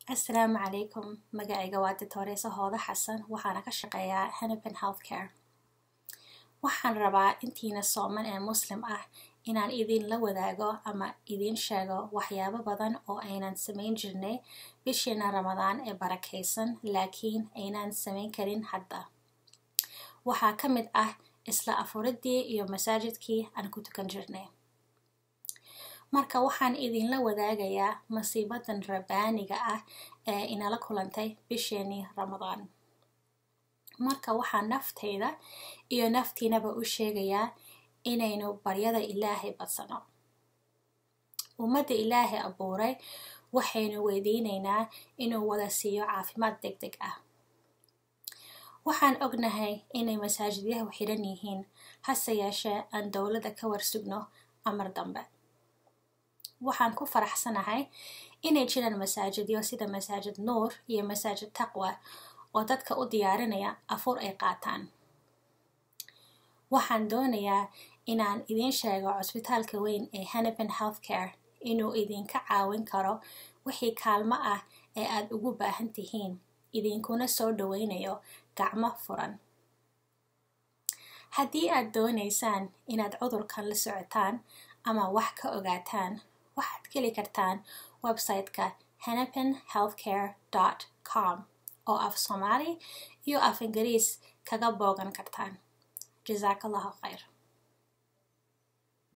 asalaamu calaykum magacayga waa ditooreysa hooda xasan waxaana ka shaqeeyaa hennepin healthcare waxaan rabaa intiina sooman ee muslim ah inaan idinla wadaago ama idiin sheego waxyaabo badan oo aynan samayn jirnay bishiina ramadaan ee barakaysan laakiin aynaan samayn karin hadda waxaa ka mid ah isla afuridii iyo masaajidkii aan ku tukan jirnay marka waxaan idinla wadaagayaa masiibadan rabbaaniga ah ee inala kulantay bisheenii ramadaan marka waxaan naftayda iyo naftiinaba u sheegayaa inaynu baryada ilaahay badsano ummadda ilaahay abuuray waxaynu weydiinaynaa inuu wada siiyo caafimaad deg deg ah waxaan ognahay inay masaajidyahu xidhan yihiin hase yeeshee aan dowladda ka warsugno amar dambe waxaan ku faraxsanahay inay jiraan masaajidyo sida masaajid nuur iyo masaajid taqwa oo dadka u diyaarinaya afur ay qaataan waxaan doonayaa inaan idiin sheego cusbitaalka weyn ee hennepin healthcare inuu idinka caawin karo wixii kaalmo ah ee aad ugu baahan tihiin idinkuna soo dhoweynayo gacmo furan haddii aad doonaysaan inaad cudurkan la socotaan ama wax ka ogaataan waxaad geli kartaan website-ka hennepin healthcare com oo af soomaali iyo af ingiriis kaga boogan kartaan jazaak allahu khayr